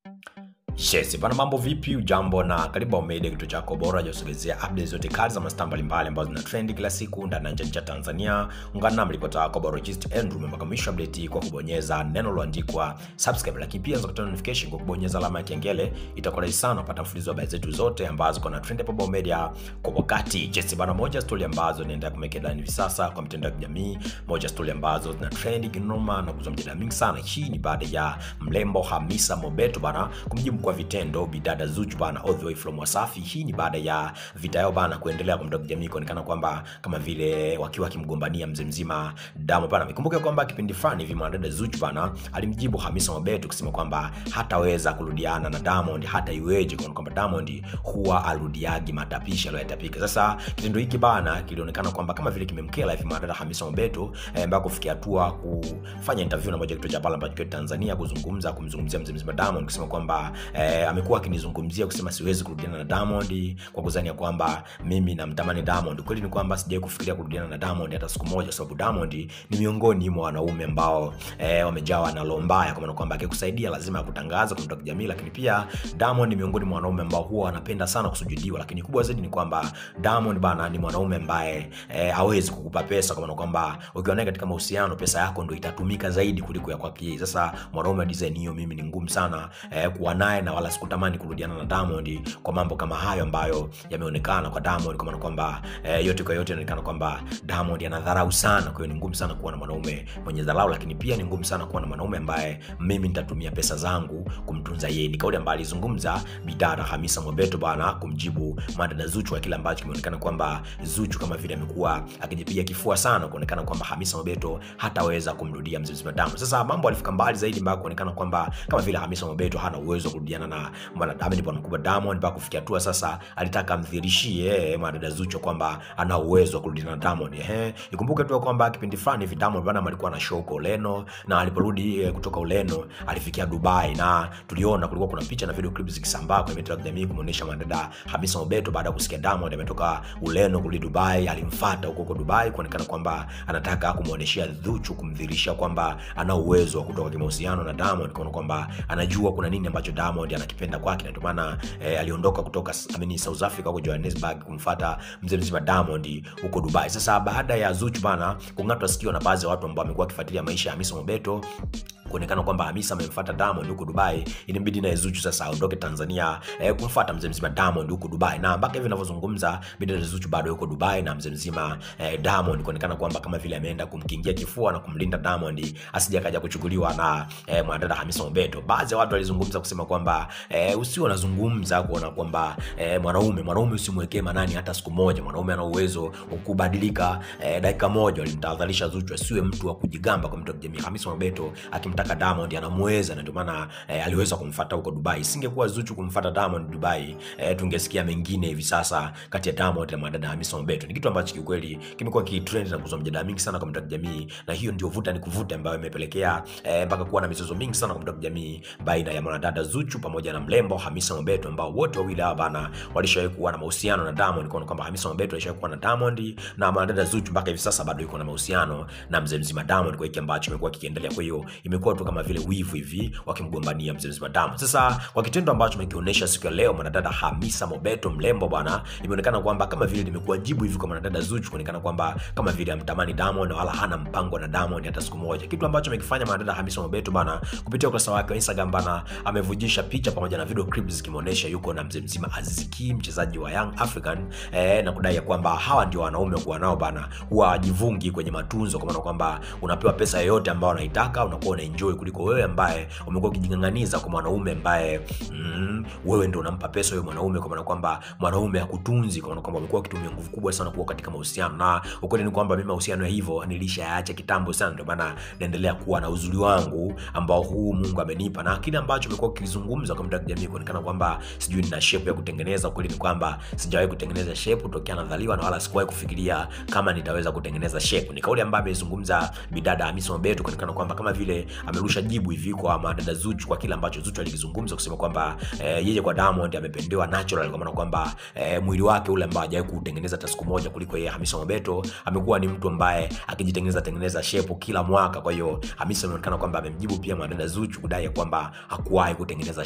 Yes, bana mambo vipi? Ujambo na karibu Omega, kituo chako bora cha kusogezea updates zote kali za mastaa mbalimbali ambazo zina trend kila siku ndani na nje ya Tanzania. Ungana nami ripota wako Barojist Andrew mpaka mwisho update kwa kubonyeza neno lililoandikwa subscribe, lakini pia unaweza kupata notification kwa kubonyeza alama ya kengele. Itakuwa rahisi sana kupata mfululizo wa habari zetu zote ambazo kuna trend hapa Omega kwa wakati. Yes, bana moja story ambazo inaendelea kumekea ndani hivi sasa kwa mitandao ya kijamii, moja story ambazo zina trend kinoma na kuzua mjadala mingi sana. Hii ni baada ya mrembo Hamisa Mobeto bana kumjibu kwa vitendo bidada Zuchu bana all the way from Wasafi. Hii ni baada ya vita yao bana kuendelea kwa mtandao wa kijamii kuonekana kwamba kama vile wakiwa wakimgombania mzee mzima Diamond bana. Nikumbuke kwamba kipindi fulani hivi mwanadada Zuchu bana alimjibu Hamisa Mobeto kusema kwamba hataweza kurudiana na Diamond hata iweje, kwa kwamba Diamond huwa arudiagi matapishi aliyoyatapika. Sasa kitendo hiki bana kilionekana kwamba kama vile kimemkela hivi mwanadada Hamisa Mobeto eh, mpaka kufikia hatua kufanya interview na moja kituo cha pale ambacho kiko Tanzania kuzungumza kumzungumzia mzee mzima Diamond kusema kwamba eh, amekuwa akinizungumzia kusema siwezi kurudiana na Diamond kwa kuzania kwamba mimi namtamani Diamond. Kweli ni kwamba sijawahi kufikiria kurudiana na Diamond hata siku moja, sababu Diamond ni miongoni mwa wanaume ambao eh, wamejawa na roho mbaya, kwa maana kwamba akikusaidia lazima akutangaza kwa mtandao wa kijamii, lakini pia Diamond ni miongoni mwa wanaume ambao huwa wanapenda sana kusujudiwa, lakini kubwa zaidi ni kwamba Diamond bana ni mwanaume ambaye eh, hawezi kukupa pesa, kwa maana kwamba ukiwa naye katika mahusiano pesa yako ndio itatumika zaidi kuliko ya kwake yeye. Sasa mwanaume wa design hiyo mimi ni ngumu sana eh, kuwa naye na wala sikutamani kurudiana na Diamond kwa mambo kama hayo ambayo yameonekana kwa Diamond, kwa maana kwamba eh, yote kwa yote inaonekana kwamba Diamond anadharau sana. Kwa hiyo ni ngumu sana kuwa na mwanaume mwenye dharau, lakini pia ni ngumu sana kuwa na mwanaume ambaye mimi nitatumia pesa zangu kumtunza yeye. Ni kauli ambayo alizungumza bidada Hamisa Mobeto bana kumjibu madada Zuchu kwa kile ambacho kimeonekana kwamba Zuchu kama vile amekuwa akijipiga kifua sana kuonekana kwamba Hamisa Mobeto hataweza kumrudia mzee mzima Diamond. Sasa mambo alifika mbali zaidi mpaka kuonekana kwamba kama vile Hamisa Mobeto hana uwezo wa kurudiana na mwanadada bwana mkubwa Diamond mpaka kufikia hatua sasa alitaka amdhirishie mwanadada Zuchu kwamba ana uwezo wa kurudiana na Diamond. Ehe, ikumbuke tu kwamba kipindi fulani hivi Diamond bwana alikuwa na show huko Ureno na aliporudi eh, kutoka Ureno alifikia Dubai na tuliona kulikuwa kuna picha na video clips zikisambaa kwenye mitandao ya kijamii kumuonesha mwanadada Hamisa Mobeto baada ya kusikia Diamond ametoka Ureno kurudi Dubai, alimfuata huko huko Dubai kuonekana kwamba anataka kumuoneshia Zuchu kumdhirisha kwamba ana uwezo wa kutoka kimahusiano na Diamond, kwa kwamba anajua kuna nini ambacho Diamond anakipenda kwake, na ndio maana eh, aliondoka kutoka I mean, South Africa huko Johannesburg kumfuata mzee mzima Diamond huko Dubai. Sasa baada ya Zuchu bana kung'atwa sikio na baadhi ya watu ambao wamekuwa wakifuatilia maisha ya Hamisa Mobeto kuonekana kwamba Hamisa amemfuata Diamond huko Dubai, inabidi naye Zuchu sasa aondoke Tanzania eh, kumfuata mzee mzima Diamond huko Dubai, na mpaka hivi ninavyozungumza bidada Zuchu bado yuko Dubai na mzee mzima eh, Diamond, kuonekana kwamba kama vile ameenda kumkingia kifua na kumlinda Diamond asije akaja kuchukuliwa na eh, mwanadada Hamisa Mobeto. Baadhi ya watu walizungumza kusema kwamba eh, usio unazungumza kuona kwamba eh, mwanaume mwanaume usimwekee manani hata siku moja. Mwanaume ana uwezo wa kubadilika eh, dakika moja. Walimtahadharisha Zuchu asiwe mtu wa kujigamba kwa mtu wa kijamii. Hamisa Mobeto akimtaka Diamond anamweza, na ndio maana eh, aliweza kumfuata huko Dubai. Isingekuwa Zuchu kumfuata Diamond Dubai, eh, tungesikia mengine hivi sasa kati ya Diamond na mwanadada Hamisa Mobeto. Ni kitu ambacho kiukweli kimekuwa kitrend na kuzua mjadala mingi sana kwa mtandao wa kijamii, na hiyo ndio vuta ni kuvuta ambayo imepelekea eh, mpaka kuwa na mizozo mingi sana kwa mtandao wa kijamii baina ya mwanadada Zuchu pamoja na mrembo Hamisa Mobeto, ambao wote wawili hawa bana walishawahi kuwa na mahusiano na Diamond, kwa kwamba Hamisa Mobeto alishawahi kuwa na Diamond na mwanadada Zuchu mpaka hivi sasa bado yuko na mahusiano na mzee mzima Diamond, kwa hiki ambacho imekuwa kikiendelea. Kwa hiyo imekuwa tu kama vile wivu hivi wakimgombania mzee mzima Diamond. Sasa kwa kitendo ambacho mekionyesha siku ya leo mwanadada Hamisa Mobeto mrembo bwana, imeonekana kwamba kama vile limekuwa jibu hivi kwa mwanadada Zuchu, kuonekana kwamba kama vile amtamani Diamond wala hana mpango na Diamond hata siku moja, kitu ambacho amekifanya mwanadada Hamisa Mobeto bana kupitia ukurasa wake wa Instagram bana, amevujisha picha pamoja na video clips zikimuonesha yuko na mzee mzima Aziz Ki, mchezaji wa Young African eh, na kudai ya kwamba hawa ndio wanaume kuwa nao bana, huwa wajivungi kwenye matunzo, kwa maana kwamba unapewa pesa yoyote ambayo unaitaka unakuwa una enjoy kuliko wewe ambaye umekuwa ukijing'ang'aniza kwa mwanaume ambaye mm, wewe ndio unampa pesa huyo mwanaume, kwa maana kwamba mwanaume hakutunzi, kwa maana kwamba umekuwa ukitumia nguvu kubwa sana kuwa katika mahusiano, na ukweli ni kwamba mimi mahusiano ya hivyo nilishayaacha kitambo sana, ndio maana naendelea kuwa na uzuri wangu ambao huu Mungu amenipa, na kile ambacho umekuwa ukizungumza kwa mtandao wa kijamii kuonekana kwamba sijui nina shape ya kutengeneza. Ukweli ni kwamba sijawahi kutengeneza shape tokea nadhaliwa, na wala sikuwahi kufikiria kama nitaweza kutengeneza shape. Ni kauli ambayo amezungumza bidada Hamisa Mobeto kuonekana kwamba kama vile amerusha jibu hivi kwa madada Zuchu kwa kile ambacho Zuchu alikizungumza kusema kwamba eh, yeye kwa Diamond amependewa natural, kwa maana kwamba eh, mwili wake ule ambao hajawahi kutengeneza hata siku moja kuliko yeye Hamisa Mobeto amekuwa ni mtu ambaye akijitengeneza tengeneza shape kila mwaka. Kwa hiyo Hamisa ameonekana kwamba amemjibu pia mwanadada Zuchu kudai ya kwamba hakuwahi kutengeneza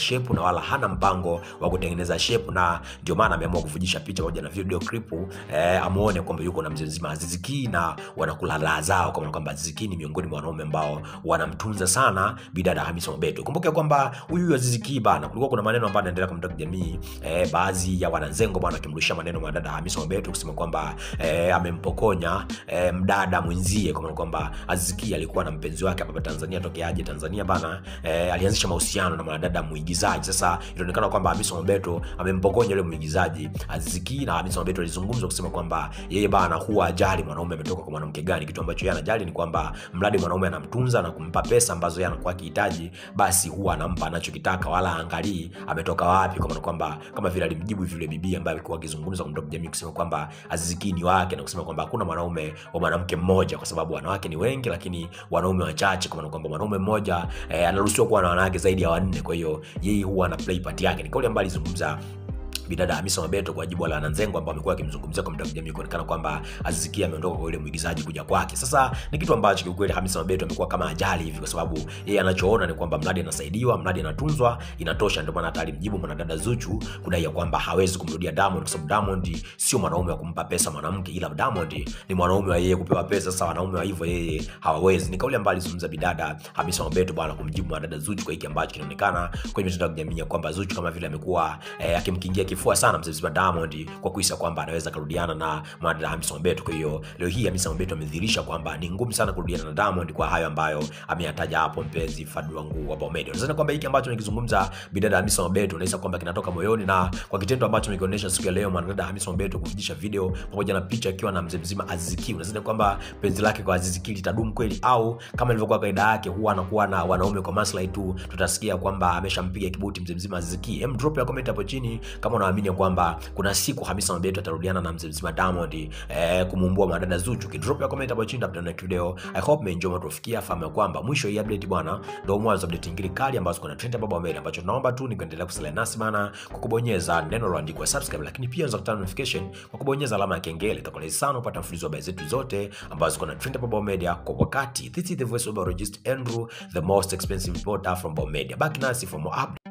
shape na wala hana mpango wa kutengeneza shape na ndio maana ameamua kuvujisha picha pamoja na video clip eh, amuone kwamba yuko na mzee mzima Aziz Ki na wanakula raha zao kwa maana kwamba Aziz Ki ni miongoni mwa wanaume ambao wanamtunza sana bidada Hamisa Mobeto. Kumbuke kwamba huyu Aziz Ki bana, kulikuwa kuna maneno ambayo yanaendelea kwa mtandao wa kijamii eh, baadhi ya wananzengo bwana akimrushia maneno mwanadada Hamisa Mobeto kusema kwamba eh, amempokonya eh, mdada mwenzie kwa maana kwamba Aziz Ki alikuwa na mpenzi wake hapa Tanzania tokea aje Tanzania bana eh, alianzisha mahusiano na mwanadada mwigizaji. Sasa ilionekana kwamba Hamisa Mobeto amempokonya yule mwigizaji Aziz Ki, na Hamisa Mobeto alizungumza kusema kwamba yeye bana huwa ajali mwanaume ametoka kwa mwanamke gani. Kitu ambacho yeye anajali ni kwamba mradi mwanaume anamtunza na kumpa pesa ambazo yeye anakuwa akihitaji, basi huwa anampa anachokitaka, wala angalii ametoka wapi, kwa maana kwamba kama vile alimjibu vile bibi ambaye alikuwa akizungumza kwa mtandao jamii kusema kwamba Aziz Ki ni wake na kusema kwamba hakuna mwanaume wa mwanamke mmoja, kwa sababu wanawake ni wengi, lakini wanaume wachache, kwa maana kwamba mwanaume mmoja eh, anaruhusiwa kuwa na wanawake zaidi ya wanne. Kwa hiyo yeye huwa ana play part yake. Ni kauli ambayo alizungumza bidada Hamisa Mobeto kwa jibu la Nanzengo ambao amekuwa akimzungumzia kwa mtandao wa kijamii kuonekana kwamba Aziz Ki ameondoka kwa yule mwigizaji kuja kwake. Sasa ni kitu ambacho kiukweli Hamisa Mobeto amekuwa kama ajali hivi, kwa sababu yeye anachoona ni kwamba mradi anasaidiwa, mradi anatunzwa, inatosha. Ndio maana hata alimjibu mwanadada Zuchu kudai ya kwamba hawezi kumrudia Diamond kwa sababu Diamond sio mwanaume wa kumpa pesa mwanamke, ila Diamond ni mwanaume wa yeye kupewa pesa. Sasa wanaume wa hivyo yeye hawawezi. Ni kauli ambayo alizungumza bidada Hamisa Mobeto bwana kumjibu mwanadada Zuchu kwa hiki ambacho kinaonekana kwenye mitandao ya kijamii kwamba Zuchu kama vile amekuwa eh, akimkingia kifua sana mzee mzima Diamond kwa kuhisa kwamba anaweza kurudiana na mwanadada Hamisa Mobeto. Kwa hiyo leo hii Hamisa Mobeto amedhihirisha kwamba ni ngumu sana kurudiana na Diamond kwa hayo ambayo ameyataja hapo, mpenzi fadlu wangu wa Bomedi. Unadhani kwamba hiki ambacho nikizungumza bidada Hamisa Mobeto unahisi kwamba kinatoka moyoni, na kwa kitendo ambacho nikionyesha siku ya leo mwanadada Hamisa Mobeto kuvujisha video pamoja na picha akiwa na mzee mzima Aziz Ki, unadhani kwamba penzi lake kwa Aziz Ki litadumu kweli, au kama ilivyokuwa kaida yake huwa anakuwa na wanaume kwa maslahi tu, tutasikia kwamba ameshampiga kibuti mzee mzima Aziz Ki? Hem, drop ya comment hapo chini kama unaamini kwamba kuna siku Hamisa Mobeto atarudiana na mzee mzima Diamond eh, kumumbua madada Zuchu. Kidrop ya comment hapo chini tapita next video. I hope mmeenjoy matufikia, fahamu kwamba mwisho hii update bwana ndio mwanzo update nyingine kali ambazo kuna trend hapa mbele, ambacho tunaomba tu ni kuendelea kusalia nasi bana kwa kubonyeza neno lililoandikwa subscribe, lakini pia unaweza kutana notification kwa kubonyeza alama ya kengele. Itakuwa sana kupata mfululizo wa habari zetu zote ambazo kuna trend hapa Media kwa wakati. This is the voice of Biologist Andrew, the most expensive reporter from Media. Back nasi for more updates.